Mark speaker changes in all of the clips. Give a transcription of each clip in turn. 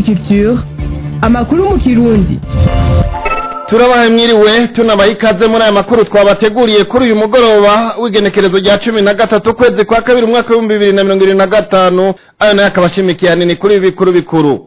Speaker 1: Indundi Culture amakuru mu kirundi
Speaker 2: turabaha mwiriwe tunabaha ikaze muri aya makuru twabateguriye kuri uyu mugoroba w'igenekerezo rya cumi na gatatu ukwezi kwa kabiri umwaka w'ibihumbi bibiri na mirongo irindwi na gatanu ayo nayo akaba ashimikiye ahanini kuri ibi bikuru bikuru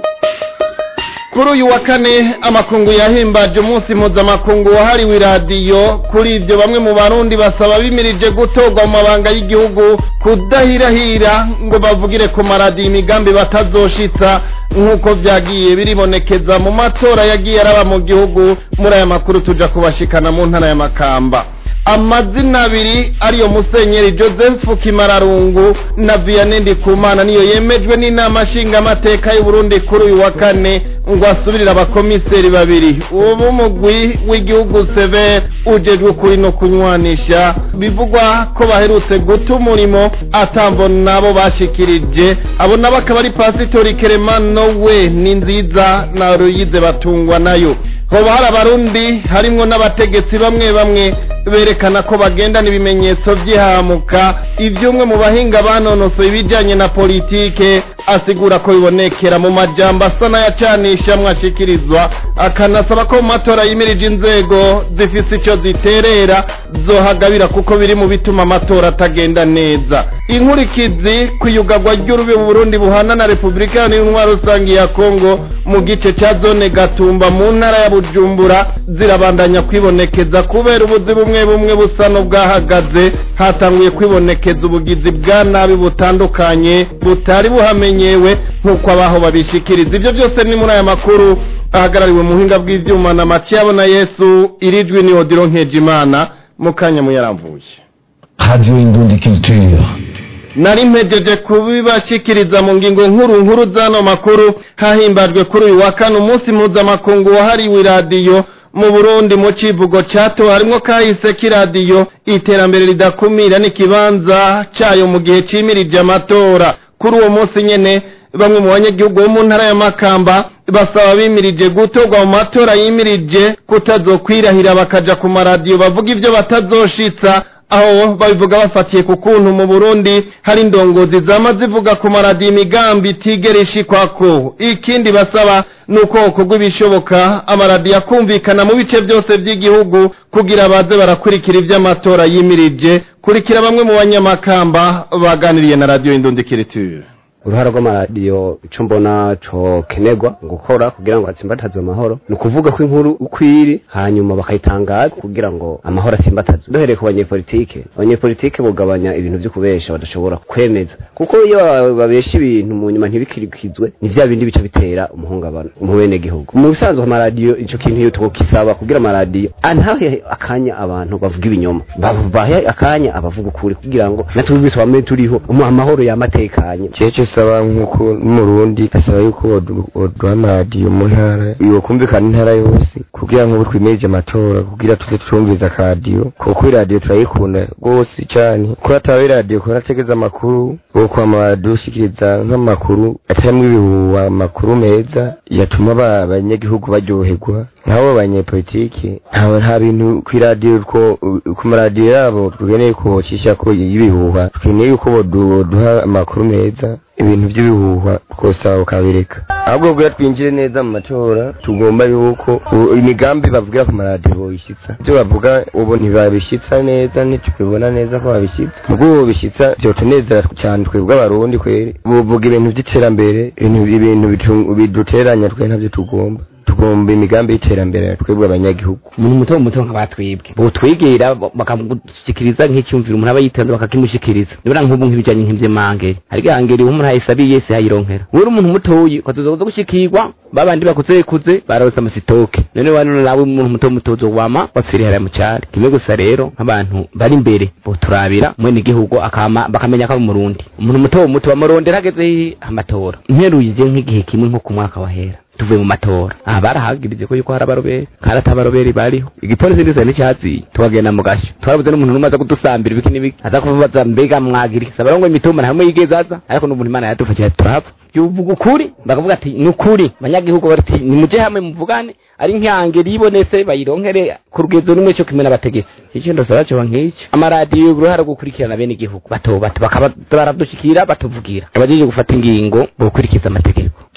Speaker 2: kuri uyu wa kane amakungu yahimbaje umunsi mpuzamakungu wahariwe iradiyo kuri ibyo bamwe mu barundi basaba bimirije gutorwa mu mabanga y'igihugu kudahirahira ngo bavugire ku maradiyo imigambi batazoshitsa nk'uko byagiye biribonekeza mu matora yagiye araba mu gihugu muri aya makuru tuja kubashikana mu ntara ya makamba amazina abiri ariyo musenyeri joseph kimararungu na vianney ndikumana niyo yemejwe n'inama nshingamateka y'uburundi kuri uyu wa kane ngo asubirire abakomiseri babiri ubu mugwi w'igihugu seve ujejwe ukuri no kunywanisha bivugwa ko baherutse guta umurimo atambo nabo bashikirije abo nabo akaba ari pasitori keremano we ni nziza na ruyize batungwa nayo hoba hari abarundi harimwo n'abategetsi bamwe bamwe berekana ko bagendana ibimenyetso by'ihamuka iby'umwe mu bahinga banonosoye ibijyanye na politike asigura ko bibonekera mu majambo asa n'ayacanisha mwashikirizwa akanasaba ko mu matora yimirije inzego zifite icyo ziterera zohagabira kuko biri mu bituma amatora atagenda neza inkurikizi ku iyugagwa ry'urubi Burundi buhana na repubulika n'intwaro rusange ya kongo mu gice cya zone gatumba mu ntara ya bujumbura zirabandanya kwibonekeza kubera ubuzi bumwe bumwe busa n'ubwahagaze hatanguye kwibonekeza ubugizi bwa nabi butandukanye butari buhamenyewe nk'uko abaho babishikiriza ibyo byose ni muri aya makuru ahagarariwe mu buhinga bw'ibyuma na matiyabo na yesu irijwi ni odiro nkejimana mu kanya muyaramvuye
Speaker 3: Radio Indundi Culture.
Speaker 2: nari mpejeje kubibashikiriza mu ngingo nkuru nkuru z'ano makuru hahimbajwe kuri uyu wa kane umunsi mpuzamakungu wahariwe iradiyo mu burundi mu civugo cato harimwo kahise k'iradiyo iterambere ridakumira n'ikibanza cayo mu gihe cimirije amatora kuri uwo munsi nyene bamwe mu banyagihugu bo mu ntara ya makamba basaba bimirije gutorwa mu matora yimirije kutazokwirahira bakaja ku maradiyo bavuga ivyo batazoshitsa aho babivuga bafatiye ku kuntu mu Burundi hari indongozi zama zivuga ku maradiyo imigambi itigera ishikwako ikindi basaba nuko hokorwa ibishoboka amaradiyo akumvikana mu bice byose by'igihugu kugira baze barakurikira ivy'amatora yimirije kurikira bamwe mu banyamakamba baganiriye na radiyo indundikiriture
Speaker 4: uruhara rw'amaradiyo ico mbona cokenerwa gukora kugira ngo hatsimbatazwe amahoro ni ukuvuga ko inkuru uko iri hanyuma bakayitangaza kugira ngo amahoro atsimbatazwe duhereye ku banyepolitike abanyepolitike bugabanya ibintu vyo kubesha badashobora kwemeza kuko iyo babesha ibintu mu nyuma ntibikirikizwe ni vya bindi bica bitera umuhungabano mu bene gihugu mu bisanzwe amaradiyo ico kintu iyo tukisaba kugira amaradiyo antahe akanya abantu bavuga ibinyoma bahe akanya abavuga ukuri kugira ngo natwe biswame turiho amahoro yamatekanye
Speaker 5: cece saba nk'uko n'umurundi asaba yuko woduha amaradiyo mu ntara yokumvikana intara yose kugira ngo twimirije amatora kugira tuze turumviriza akaradiyo kuko iradiyo turayikunda rwose cyane ko hataba iradiyo kuba nategeza amakuru kuko amaradiyo ushikiriza nk'amakuru atarimwo ibihuha amakuru meza yatuma abanyagihugu baryoherwa nk'abo banyepolitike nta bintu ku iradiyo ku maradiyo yabo tugeneye ko cisha ko y'ibihuha tweneye yuko boduha amakuru meza ibintu by'ibihuha rwose aho ukabireka ahubwo kugira twinjire neza mu matora tugomba yuko imigambi bavugira ku maradiyo boyishyitsa ibyo bavuga ubu ntibabishyitsa neza ntitubibona neza ko babishyitsa ubwo bobishyitsa byotunezera cyane twebwe abarundi kweri buvuga ibintu by'iterambere ibintu biduteranya twe ntabyo tugomba tugomba imigambi y'iterambere twebwe abanyagihugu
Speaker 4: umuntu muto muto nk'abatwibwe butwigira bakamushikiriza nk'icyumviro umuntu aba yitonda bakakimushikiriza nibura nk'ubu nk'ibijanye nk'ivy'imangeri ariko ihangeri uwo umuntu ayisabiye yese yayironkera uri umuntu mutoyi ukazoza kuza gushikirwa babandi bakuze kuze barawusa amasitoke none wano nawe umuntu muto muto uzowama wapfiriye hariya mu cari kimwe gusa rero nk'abantu bari imbere boturabira mwene igihugu akama bakamenya ko ari umurundi umuntu muto muto bamurondera hageze amatora nteruye je nk'igihe kimwe nko ku mwaka wahera tuvuye mu matora aha barahagirije ko yuko hari abaroberi kandi ata abaroberi bariho igipolisi ndetse n'icyaziye tukagenda mu gashyo twarabuze n'umuntu n'umwe aza kudusambira ibiki n'ibiki aza kubaza mbega mwagiri saba ngo imitumba ntamwe yigeze aza ariko n'umuntu imana yadufashije turapfa yuvuga ukuri bakavuga ati ni ukuri abanyagihugu bati nimuje hamwe muvugane ari nk'ihangeri ibonetse bayironkere ku rugezo rumwe cyo kimwe n'abategetsi icyo ndasaba cyo nk'icyo amaradiyo uruhara rwo gukurikirana bene igihugu bato bato bakaba baradushikira batuvugira abajeje gufata ingingo bo gukurikiza amategeko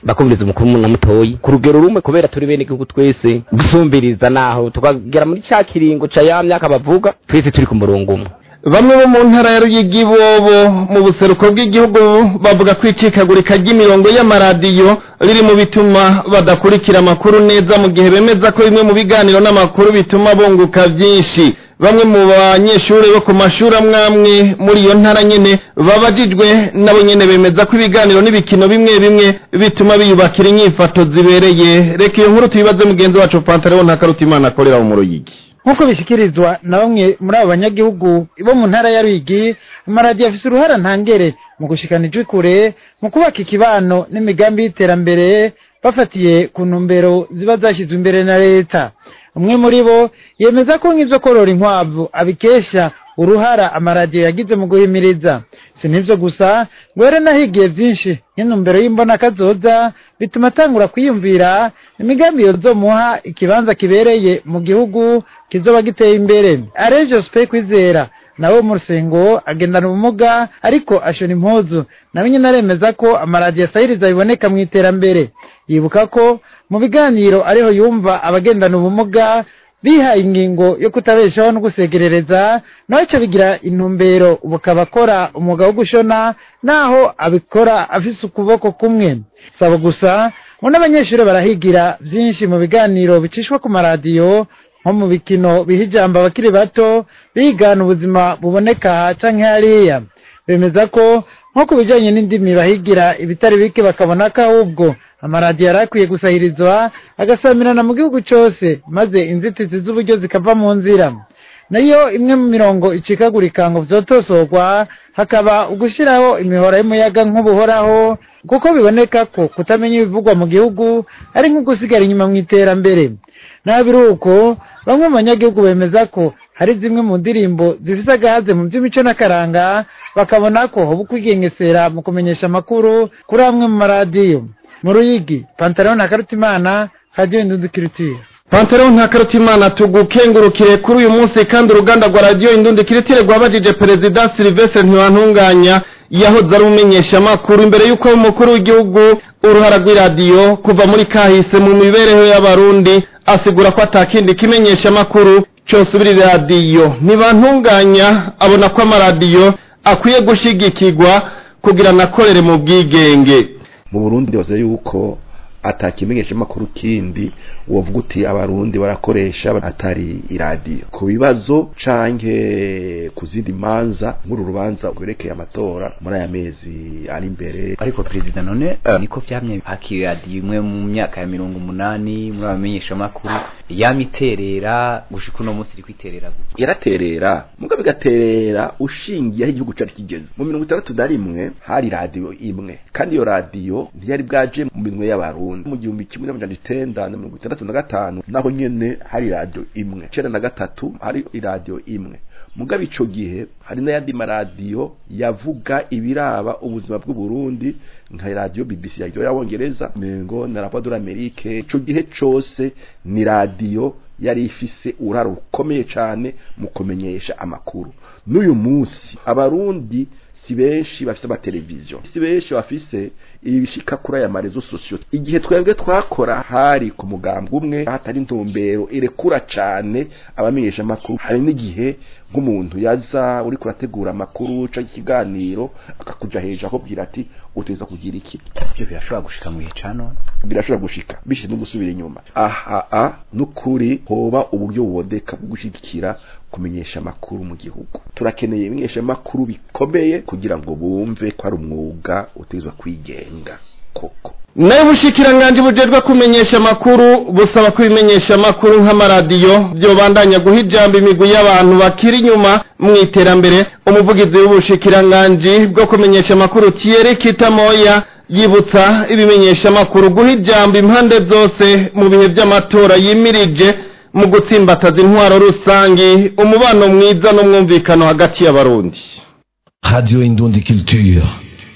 Speaker 4: bakumviriza umukuru na mutoyi ku rugero rumwe kubera turi bene igihugu twese gusumbiriza naho tukagera muri ca kiringo ca ya myaka bavuga twese turi ku murongo umwe
Speaker 2: bamwe bo mu ntara ya ruyigi bobo mu buseruko bw'igihugu bavuga ko icikagurika ry'imirongo y'amaradiyo riri mu bituma badakurikira amakuru neza mu gihe bemeza ko bimwe mu biganiro n'amakuru bituma bunguka byinshi bamwe mu banyeshuri bo ku mashuri amwe amwe muri iyo ntara nyene babajijwe nabo nyene bemeza ko ibiganiro n'ibikino bimwe bimwe bituma biyubakira inyifato zibereye reka iyo nkuru tuyibaze mugenzi wacu pantaleon ntakarutimana akorera mu ruyigi
Speaker 6: nk'uko bishyikirizwa na bamwe muri abo banyagihugu bo mu ntara ya Ruyigi amaradiyo afite uruhara ntangere mu gushikana ijwi kure mu kubaka ikibano n'imigambi y'iterambere bafatiye ku ntumbero ziba zashyizwe imbere na leta umwe muri bo yemeza ko nk'ibyo korora inkwavu abikesha uruhara amaradiyo yagize mu guhimiriza si n'ibyo gusa ngo yari anahigiye byinshi nk'intumbero y'imbonakazoza bituma atangura kwiyumvira imigambi yozomuha ikibanza kibereye mu gihugu kizoba giteye imbere arejo sipe kwizera nawe mu rusengo agendana ubumuga ariko ashona impuzu nawe nyine aremeza ko amaradiyo asahiriza biboneka mu iterambere yibuka ko mu biganiro ariho yumva abagendana ubumuga bihaye ingingo yo kutabeshaho no gusegerereza nawe cyo bigira intumbero ubu akaba akora umwuga wo gushona naho abikora afise ukuboko kumwe saba gusa ngo n'abanyeshuri barahigira byinshi mu biganiro bicishwa ku maradiyo nko mu bikino biha ijambo abakiri bato bigana ubuzima buboneka aha canke hariya bemeza ko nko ku bijanye n'indimi bahigira ibitari bike bakabona ko ahubwo amaradiyo yari akwiye gusahirizwa agasamirana mu gihugu cyose maze inzitizi z'uburyo zikava mu nzira nayo imwe mu mirongo icikagurika ngo vyotosorwa hakaba ugushyiraho imihora y'umuyaga nk'ubuhoraho kuko biboneka ko kutamenya ibivugwa mu gihugu ari nko gusigara inyuma mu iterambere naho biri uko bamwe mu banyagihugu bemeza ko hari zimwe mu ndirimbo zifise agahaze mu by'imico n'akaranga bakabona ko hoba ukwigengesera mu kumenyesha amakuru kuri amwe mu maradiyo mu ruyigi pantalon na karutimana radiyo indundikirutire
Speaker 2: Pantero ntakarutimana tugukengurukire kuri uyu munsi kandi uruganda rwa radiyo indundi kiritire rwabajije perezida Sylvestre Ntibantunganya yahoze ari umumenyesha makuru imbere y'uko umukuru w'igihugu uruhara rw'iradiyo kuva muri kahise mu mibereho y'abarundi asigura ko atakindi kimenyesha makuru cyose ubiri radiyo ntibantunganya abona ko amaradiyo akwiye gushigikirwa kugira anakorere mu bwigenge
Speaker 7: mu Burundi bavuze yuko atakimenyesha makuru kindi wovuga uti abarundi barakoresha atari iradiyo ku bibazo canke ku zindi manza nk'uru rubanza rwerekeye amatora muri aya mezi ari imbere
Speaker 8: ariko perezida none uh, niko vyamye hakiradiyo imwe mu myaka ya mirongo umunani muri abamenyesha makuru yamiterera gushika uno munsi iriko iterera gute
Speaker 7: yaraterera mugabe igaterera ushingiye aho igihugu cari kigeze mu mirongo itandatu na rimwe hari radiyo imwe kandi iyo radiyo ntiyari bwaje mu minwe y'abarundi mu gihumbi kimwe n'amajana icenda na mirongo itandatu na gatanu naho nyene hari radiyo imwe icenda na gatatu hari iradiyo imwe mugabe ico gihe hari n'ayandi maradiyo yavuga ibiraba ubuzima bw'uburundi nka radiyo bbc radiyo y'abongereza mengo na rapa de l'amerique ico gihe cose ni radiyo yari ifise uraro rukomeye cane mu kumenyesha amakuru n'uyu munsi abarundi si benshi bafise amateleviziyo si benshi bafise ibishika kuri aya marezo sosiyo igihe twebwe twakora hari ku mugambi umwe hatari intumbero irekura cane abamenyesha amakuru hari n'igihe nk'umuntu yaza uri kurategura amakuru canke ikiganiro akakuja hejuru akubwira ati uteza kugira iki
Speaker 8: ivyo birashobora gushika mu gihe ca none
Speaker 7: birashobora gushika bishize no gusubira inyuma aha a n'ukuri hoba uburyo buboneka bwo gushigikira kumenyesha amakuru mu gihugu turakeneye ibimenyesha amakuru bikomeye kugira ngo bumve ko ari umwuga utegezwa kwigenga koko
Speaker 2: nayo ubushikiranganje bujejwe kumenyesha amakuru busaba ko ibimenyesha amakuru nk'amaradiyo byobandanya guha ijambo imigwi y'abantu bakiri inyuma mu iterambere umuvugizi w'ubushikiranganje bwo kumenyesha amakuru Thierry Kitamoya yibutsa ibimenyesha amakuru guha ijambo impande zose mu bihe by'amatora yimirije mu gutsimbataza intwaro rusangi umubano mwiza n'umwumvikano hagati y'abarundi
Speaker 3: Radio Indundi Culture.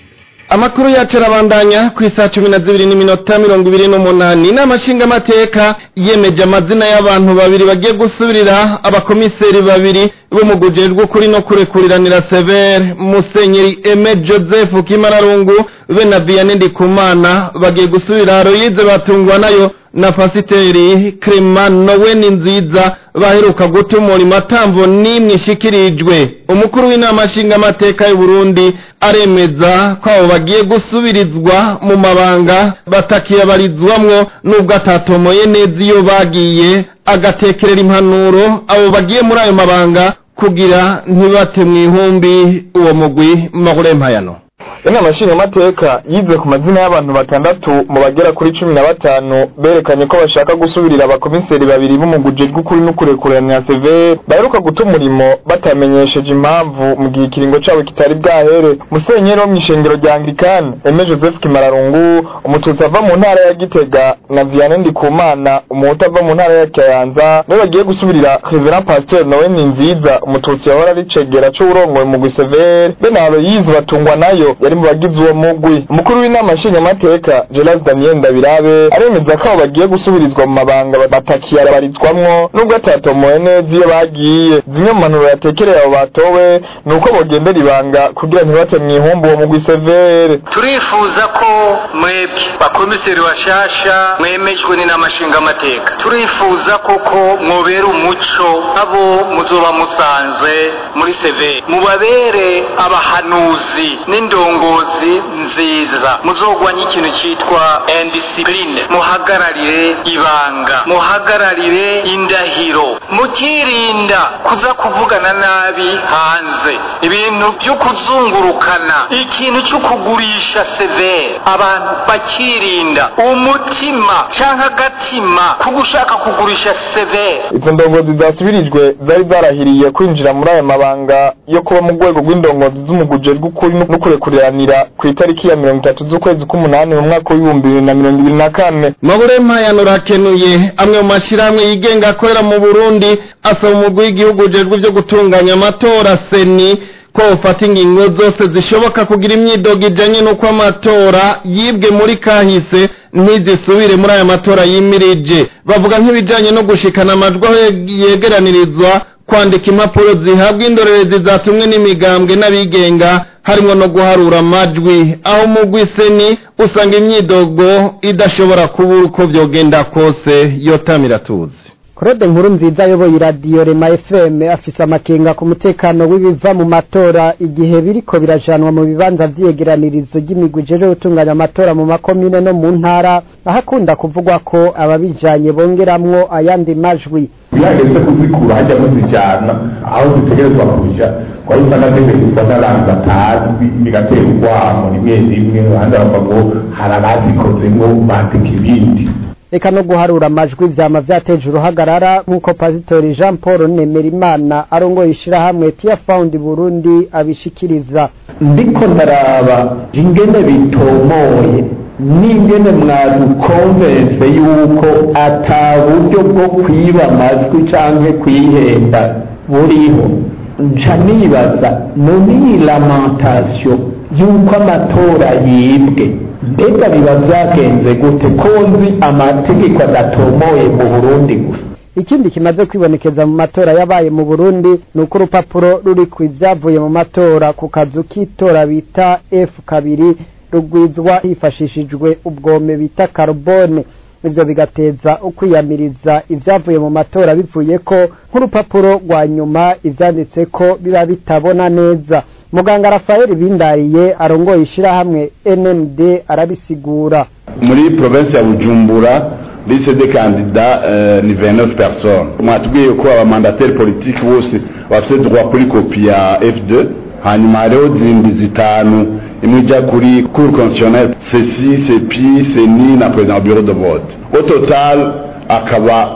Speaker 2: amakuru yacu arabandanya ku isaha cumi na zibiri n'iminota mirongo ibiri n'umunani inama nshingamateka yemeje amazina y'abantu babiri bagiye gusubirira abakomiseri babiri b'umugujejwe ukuri no kurekuriranira severe musenyeri eme joseph kimararungu be na vianney ndikumana bagiye gusubira royize batungwa nayo na pasiteri Clement Noweni nziza baheruka gutumura imatambo n'imwe ishikirijwe umukuru w'inama nshingamateka y'u Burundi aremeza ko abo bagiye gusubirizwa mu mabanga batakiyabarizwamwo nubwo atatomoye neza iyo bagiye agatekerera impanuro abo bagiye muri ayo mabanga kugira ntibate mu ihumbi uwo mugwi magure mpayano
Speaker 9: inama nshingamateka yize ku mazina y'abantu batandatu mu bagera kuri cumi na batanu berekanye ko bashaka gusubirira abakomiseri babiri b'umuguje rw'ukuri n'ukurekuranira severe baheruka guta umurimo batamenyesheje impamvu mu gihe ikiringo cabo kitari bwahere musenyeri wo mw'ishengero rya anglikani eme joseph kimararungu umututsi ava mu ntara ya gitega na vianney ndikumana umuhutu ava mu ntara ya kayanza niwe bagiye gusubirira reverend pasteur noweni nziza umututsi yahora ari cegera c'uwurongoye mugwi severe be na aloyizi batungwa nayo yari mu bagize uwo mugwi umukuru w'inama nshingamateka gelas daniel ndabirabe aremeza ko abo bagiye gusubirizwa mu mabanga batakiyabarizwamwo nubwo atatomoye neza iyo bagiye zimwe mu mpanuro yatekereye abo batowe ni uko bogendera ibanga kugira ntibate mu ihumbu uwo mugwi severe
Speaker 10: turifuza ko mwebwe bakomiseri bashasha mwemejwe n'inama nshingamateka turifuza koko mwobera umuco abo muzoba musanze muri severe mubabere abahanuzi n'indongozi nziza muzogwanya ikintu cyitwa indiscipline muhagararire ibanga muhagararire indahiro mukirinda kuza kuvugana nabi hanze ibintu byo kuzungurukana ikintu cyo kugurisha severe abantu bakirinda umutima cyangwa agatima ko gushaka kugurisha severe
Speaker 9: izo ndongozi zasubirijwe zari zarahiriye kwinjira muri aya mabanga yo kuba mu rwego rw'indongozi z'umuguje rw'ukuri no kurekuriranira ku itariki ya mirongo itatu z'ukwezi k'umunani mu mwaka w'ibihumbi bibiri na mirongo ibiri na kane
Speaker 2: mabure mpayano rakenuye amwe mu mashyirahamwe yigenga akorera mu burundi asaba umugwi w'igihugu ujejwe ibyo gutunganya amatora seni ko ufata ingingo zose zishoboka kugira imyidogo ijanye n'uko amatora yibwe muri kahise ntizisubire muri aya matora yimirije bavuga nk'ibijanye no gushikana amajwi aho yegeranirizwa kwandika impapuro zihabwa indorerezi zatumwe n'imigambwe n'abigenga harimo no guharura amajwi aho umugwi seni usanga imyidogo idashobora kubura uko vyogenda kose yotamira tuzi
Speaker 11: Claude nkuru nziza ayoboye iradiyo Rema FM afise amakenga ku mutekano w'ibiva mu matora igihe biriko birajanwa mu bibanza vy'yegeranirizo ry'imigwi ijejwe gutunganya amatora mu makomine no mu ntara aho akunda kuvugwa ko ababijanye bongeramwo ayandi majwi
Speaker 3: bihageze kuzikura hajya muzijyana aho zitegerezwa kuja wari usanga zitegerezwa n'abantu batazwi bigatera urwamo rimwe rimwe abandi bavuga ngo hari abazikoze ngo bateka ibindi
Speaker 11: reka no guharura amajwi vyama vyateje uruhagarara nk'uko pasitori jean paul nemerimana arongoye ishirahamwe tia found burundi abishikiriza
Speaker 3: ndiko ndaraba ingene bitomoye n'ingene mwadukonvense yuko ata buryo bwo kwiba amajwi canke kwihenda buriho nca nibaza none iyi lamentation yuko amatora yibwe mbega biba vyagenze gute ko nzi amategeko adatomoye mu burundi gusa
Speaker 11: ikindi kimaze kwibonekeza mu matora yabaye mu burundi ni uko urupapuro ruri ku ivyavuye mu matora ku kazu k'itora bita f kabiri rugwizwa hifashishijwe ubwome bita carbone ivyo bigateza ukwiyamiriza ivyavuye mu matora bivuye ko nk'urupapuro rwa nyuma ivyanditse ko biba bitabona neza muganga rafael bindariye arongoye ishirahamwe nmd arabisigura
Speaker 12: muri provinsi ya bujumbura liste de kandida uh, ni 29 personnes mwatubwiye ko abamandateri politiki bose bafite droit kuri kopi ya f2 hanyuma hariho zindi zitanu imwe ijya kuri cour constitutionnelle ceci cepi ceni na président bureau de vote au total akaba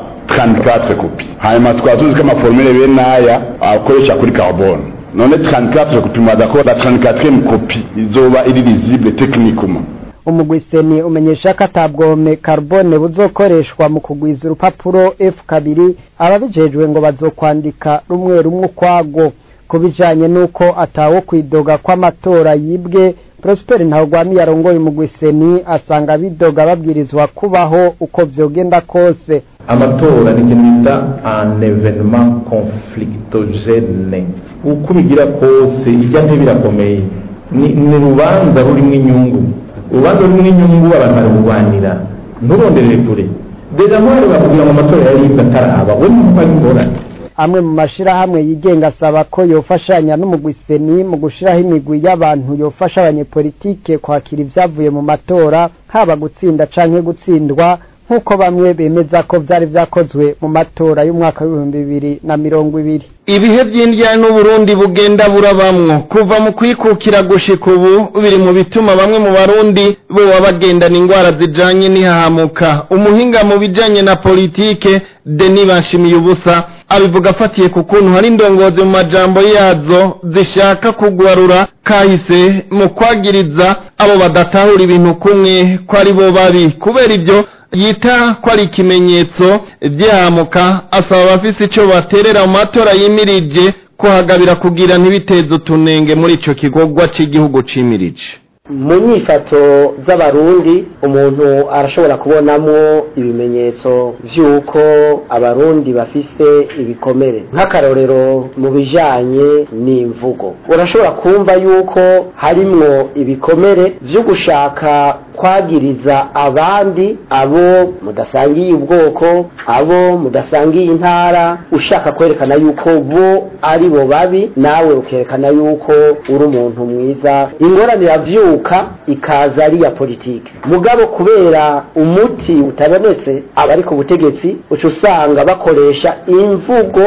Speaker 12: 34 kopi hanyuma tukaba tuzi ko amaformule bene aya akoresha kuri carbone none 34 kopi mwadako la 34e kopi izoba iri lisible techniquement
Speaker 11: umugwiseni umenyesha ko atabwome carbone buzokoreshwa mu kugwiza urupapuro f kabiri ababijejwe ngo bazokwandika rumwe rumwe ukwago ku bijanye n'uko atawo kwidoga kw'amatora yibwe Prosper Ntawugwami yarongoye umugwi seni asanga bidoga babwirizwa kubaho uko vyogenda kose
Speaker 3: amatora ni ikintu bita un evenement conflictogene uko bigira kose ijya ntibirakomeye ni ni urubanza rurimo inyungu urubanza rurimo inyungu abantu barabubanira nturonderere kure deja ntwari bakubwira ngo amatora yaribwe ataraba we nuko ari ingorane
Speaker 11: amwe mu mashirahamwe yigenga asaba ko yofashanya n'umugwi seni mu gushiraho imigwi y'abantu yofasha abanyepolitike kwakira ivyavuye mu matora haba gutsinda canke gutsindwa nk'uko bamwe bemeza ko vyari vyakozwe mu matora y'umwaka w'ibihumbi bibiri na mirongo ibiri
Speaker 2: ibihe by'indya n'uburundi bugenda burabamwo kuva mu kwikukira gushika ubu biri mu bituma bamwe mu barundi boba bagendana ingwara zijanye n'ihahamuka umuhinga mu bijanye na politike deni bashimiye ubusa abivuga afatiye ku kuntu hari indongozi mu majambo yazo zishaka kugwarura kahise mu kwagiriza abo badatahura ibintu kumwe ko ari bo babi kubera ibyo yita ko ari ikimenyetso by'ahamuka asaba abafise ico baterera mu matora yimirije kuhagabira kugira ntibiteze utunenge muri ico kigogwa c'igihugu cimirije
Speaker 13: mu nyifato z'abarundi umuntu arashobora kubonamo ibimenyetso vy'uko abarundi bafise ibikomere nk'akarorero mu bijanye n'imvugo urashobora kumva yuko harimwo ibikomere vyo gushaka kwagiriza abandi abo mudasangiye ubwoko abo mudasangiye intara ushaka kwerekana yuko bo ari bo babi nawe ukerekana yuko uri umuntu mwiza ingorane iravyuka ikaza ari iya politike mugabo kubera umuti utabonetse abari ku butegetsi uca usanga bakoresha imvugo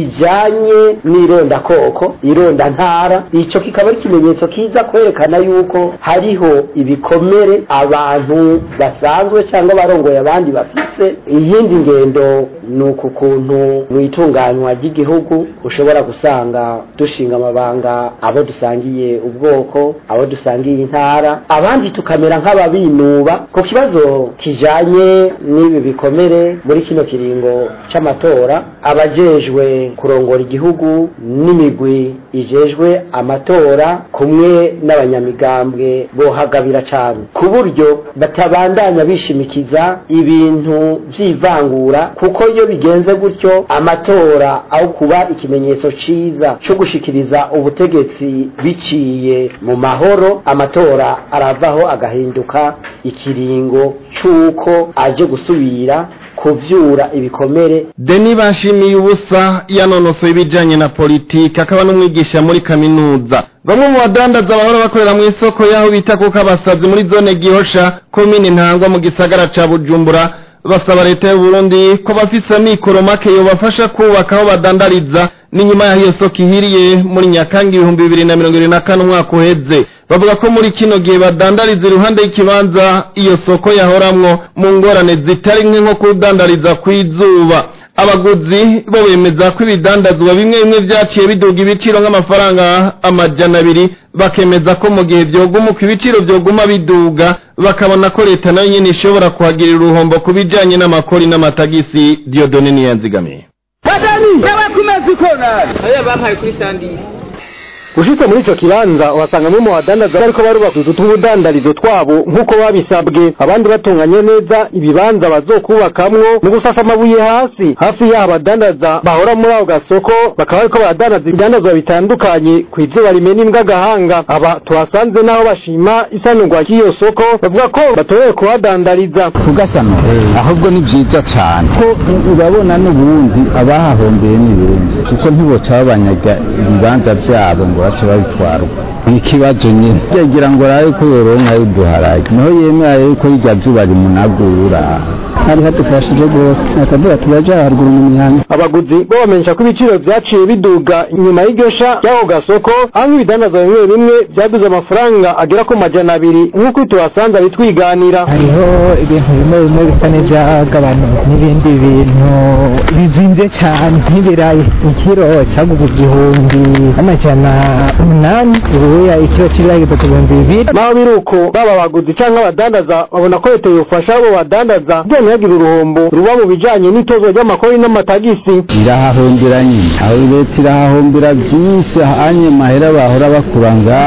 Speaker 13: ijanye n'irondakoko irondantara ico kikaba ari ikimenyetso kiza kwerekana yuko hariho ibikomere abantu basanzwe cyangwa barongoye abandi bafise iyindi ngendo ni uku kuntu mu itunganywa ry'igihugu ushobora gusanga dushinga amabanga abo dusangiye ubwoko abo dusangiye intara abandi tukamera nk'ababinuba ku kibazo kijanye n'ibi bikomere muri kino kiringo c'amatora abajejwe kurongora igihugu n'imigwi ijejwe amatora kumwe n'abanyamigambwe bohagabira cane ku buryo batabandanya bishimikiza ibintu vy'ivangura kuko iyo bigenze gutyo amatora aho kuba ikimenyetso ciza co gushikiriza ubutegetsi biciye mu mahoro amatora aravaho agahinduka ikiringo c'uko aje gusubira kuvyura ibikomere
Speaker 2: deni bashimiye ubusa yanonosoye ibijanye na politiki akaba n'umwigisha muri kaminuza bamwe mu badandaza bahora bakorera mu isoko y'aho bita kuko abasazi muri zone gihosha komine ntangwa mu gisagara ca bujumbura basaba leta y'u Burundi ko bafise amikoro make yobafasha kubaka aho badandariza n'inyuma y'aho iyo soko ihiriye muri nyakanga ibihumbi bibiri na mirongo irindwi na kane umwaka uheze bavuga ko muri kino gihe badandariza iruhande y'ikibanza iyo soko yahoramwo mu ngorane zitari nke nko kudandariza kw'izuba abaguzi bo bemeza ko ibidandazwa bimwe bimwe vyaciye biduga ibiciro nk'amafaranga amajana abiri bakemeza ko mu gihe vyogumuka ibiciro vyoguma biduga bakabona ko leta nayo nyene ishobora kuhagirira uruhombo ku bijanye n'amakori n'amatagisi Dieudonne Niyanzigamiye
Speaker 14: Badani yabakumezi konari aya bampaye kuri sandisi
Speaker 15: ushitse muri ico kibanza uhasanga bamwe mu badandaza bariko barubaka utu tw'ubudandarizo twabo nk'uko babisabwe abandi batunganye neza ibibanza bazokubakamwo mu gusasa amabuye hasi hafi y'aho abadandaza bahora muri ako gasoko bakaba bariko baradandaza ibidandazwa bitandukanye ku izuba rimena imbwa agahanga aba tuhasanze n'aho bashima isanurwa ry'iyo soko bavuga ko batorewe kuhadandariza
Speaker 16: kugasano ahubwo ni vyiza cane ko urabona n'ubundi abahahombeye ni benshi kuko ntiboca babanyaga ibibanza vyabo ngo bace babitwarwa ikibazo nyine yagira ngo arabe ko yoronka y'uduharage niho yemera yuko irya zuba rimunagura
Speaker 17: hari hadufashije rwose akavuga turaja haruguru mu mihanda
Speaker 15: abaguzi bo bamenyesha ko ibiciro vyaciye biduga inyuma y'iryosha ry'ako gasoko aho nk'ibidandazwa bimwe bimwe vyaguze amafaranga agera ku majana abiri nk'uko tuhasanze abitwiganira
Speaker 17: hariho ibintu bimwe bimwe bisa n'ivyagabanutse n'ibindi bintu bizimvye cane nk'ibirayi ikiro caguze igihumbi amajana umunani ubuya ikiro c'ibirayi gitatu ibihumbi bibiri
Speaker 15: naho biri uko baba abaguzi canke abadandaza babona ko leta yofasha abo badandaza kugira ntihagire uruhombo ruba mu bijanye n'itozwa ry'amakori n'amatagisi
Speaker 16: irahahombera nyine aho leta irahahombera byinshi ahanye mahera bahora bakura ngaha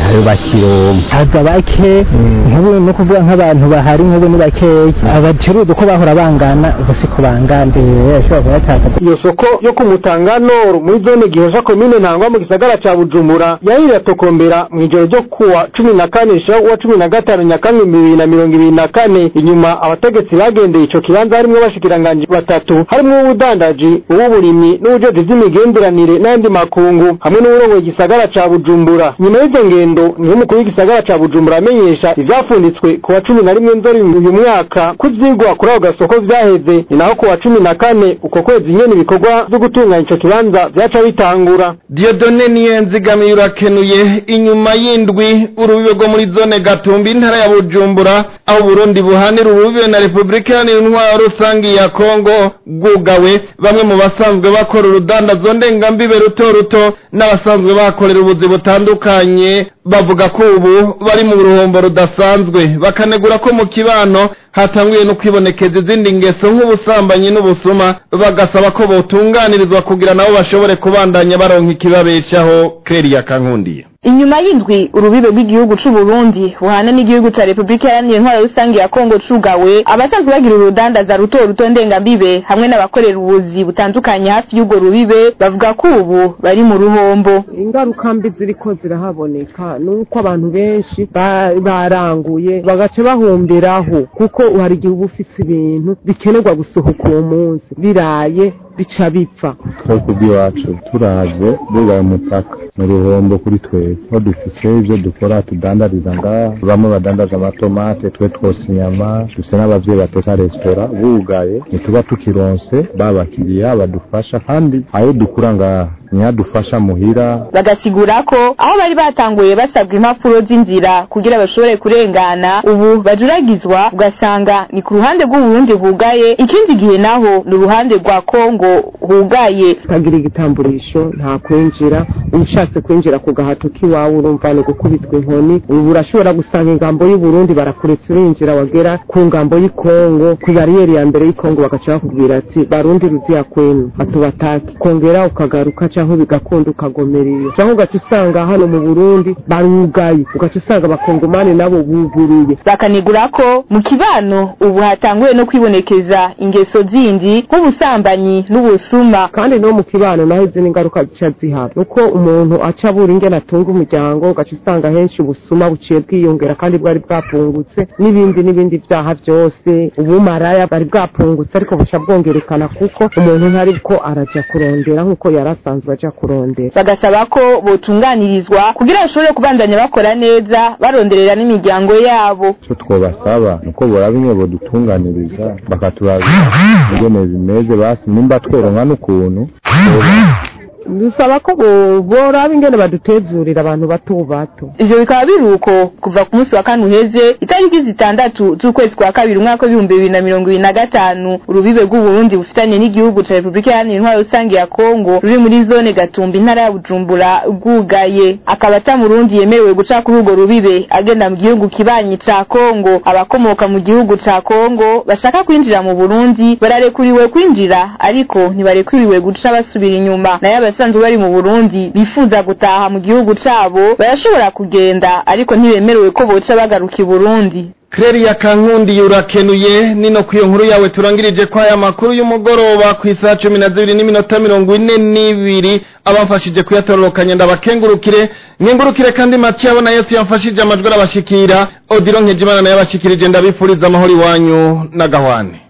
Speaker 16: ntayo bakironka
Speaker 17: haza bake nk'ubu no kuvuga nk'abantu bahari nk'ubu ni bakeya abacuruzi uko bahora bangana ubu siko bangana ashobora kubatakaza
Speaker 15: iyo soko yo ku Mutanga Nord muri zone Gihosha komine Ntangwa mu gisagara ca Bujumbura yahira tokombera mu ijoro ryo kuwa 14 sho wa 15 Nyakanga 2024 inyuma abategetsi bagendeye ico kibanza harimwo bashikiranganje batatu harimwo ubudandaji ububurimyi n'ubujeje vy'imigenderanire n'andi makungu hamwe n'uburongoye igisagara ca Bujumbura nyuma y'izo ngendo niho umukuru w'igisagara ca Bujumbura amenyesha ivyafunditswe ku wa 11 nzori uyu mwaka ko ivyigwa kuri ako gasoko vyaheze ni naho ku wa 14 uko kwezi nyene ibikorwa vyo gutunganya ico kibanza vyaca bitangura
Speaker 2: Diodone Niyenzigamiye urakenuye inyuma y'indwi urubibe rwo muri zone Gatumbi intara ya Bujumbura aho Burundi buhanira urubibe na Republika Iharanira Intwaro Rusangi ya Kongo bwugawe bamwe mu basanzwe bakora urudandazo ndengambibe ruto ruto n'abasanzwe bakorera ubuzi butandukanye bavuga ko ubu bari mu ruhombo rudasanzwe bakanegura ko mu kibano hatanguye no kwibonekeza izindi ngeso nk'ubusambanyi n'ubusuma bagasaba ko botunganirizwa kugira nabo bashobore kubandanya baronka ikibabeshaho Claire Kankundiye
Speaker 18: inyuma y'indwi urubibe rw'igihugu c'u Burundi buhana n'igihugu ca Republika Iharanira Intwaro Rusangi ya Kongo cugawe abasanzwe bagira urudandaza ruto ruto ndengambibe hamwe n'abakorera ubuzi butandukanye hafi y'urwo rubibe bavuga ko ubu bari mu ruhombo
Speaker 19: ingaruka mbi ziriko zirahaboneka nuko abantu benshi ba- baranguye bagaca bahomberaho kuko hari igihe uba ufise ibintu bikenerwa gusohoka uwo munsi biraye bica bipfa
Speaker 20: twebwe bw'iwacu turavye bugaye umupaka ni uruhombo kuri twebwe aho dufise ivyo dukora tudandariza ngaha bamwe badandaza amatomate twe twose inyama dufise n'abavyeyi bateka resitora bugaye ntituba tukironse babakiriya badufasha kandi ayo dukura ngaha ntiyadufasha muhira
Speaker 18: bagasigura ko aho bari batanguye basabwa impapuro z'inzira kugira bashobore kurengana ubu bajuragizwa ugasanga ni ku ruhande rw'uburundi hugaye ikindi gihe naho ni uruhande rwa kongo hugaye
Speaker 19: utagira igitamburisho nta kwinjira ushatse kwinjira ku gahato k'iwawe urumva ni gukubitwa inkoni ubu urashobora gusanga ingambo y'uburundi barakuretse urinjira wagera ku ngambo y'ikongo ku bariyeri ya mbere y'ikongo bagaca bakubwira ati barundi ruziya kwenu batubatake kongera ukagaruka canke bigakunda ukagomera iyo canke ugaca usanga hano mu burundi barugaye ugaca usanga abakongomani nabo buguruye
Speaker 18: bakanigura ko mu kibano ubu hatanguye no kwibonekeza ingeso zindi nk'ubusambanyi n'ubusuma
Speaker 19: kandi no mu kibano naho izindi ngaruka zica zihaba nuko umuntu aca abura ingene atunga umuryango ugaca usanga henshi ubusuma buciye bwiyongera kandi bwari bwapungutse n'ibindi n'ibindi vyaha vyose ubumaraya bwari bwapungutse ariko buca bwongerekana kuko umuntu ntariko araja kurondera nk'uko yari asanzwe aja kurondera
Speaker 18: bagasaba ko botunganirizwa kugira bashobore kubandanya bakora neza baronderera n'imiryango yabo
Speaker 20: ico twobasaba nuko boraba imwe bodutunganiriza bakaturabira ingene bimeze basi nimba tworonka n'ukuntu
Speaker 19: dusaba ko bo- boraba ingene badutezurira abantu bato bato
Speaker 18: ivyo bikaba biri uko kuva ku munsi wa kane uheze itariki zitandatu z'ukwezi kwa kabiri umwaka w'ibihumbi bibiri na mirongo ibiri na gatanu urubibe rw'uburundi bufitanye n'igihugu ca repubulika iharanira intwaro rusange ya kongo ruri muri zone gatumba intara ya bujumbura rwugaye akaba ata murundi yemerewe guca kuri urwo rubibe agenda mu gihugu kibanyi ca kongo abakomoka mu gihugu ca kongo bashaka kwinjira mu burundi bararekuriwe kwinjira ariko ntibarekuriwe guca basubira inyuma nayo abasanzwe bari mu burundi bifuza gutaha mu gihugu cabo barashobora kugenda ariko ntibemerewe ko boca bagaruka i burundi
Speaker 2: Claire Kankundi urakenuye nino kwiyo nkuru yawe turangirije kwa aya makuru y'umugoroba ku isaha cumi na zibiri n'iminota mirongo ine n'ibiri abamfashije kuyatororokanya ndabakengurukire nkengurukire kandi Mathieu na Yesu yamfashije amajwi arabashikira Odilo Nkejimana nayo abashikirije ndabifuriza amahoro iwanyu n'agahwane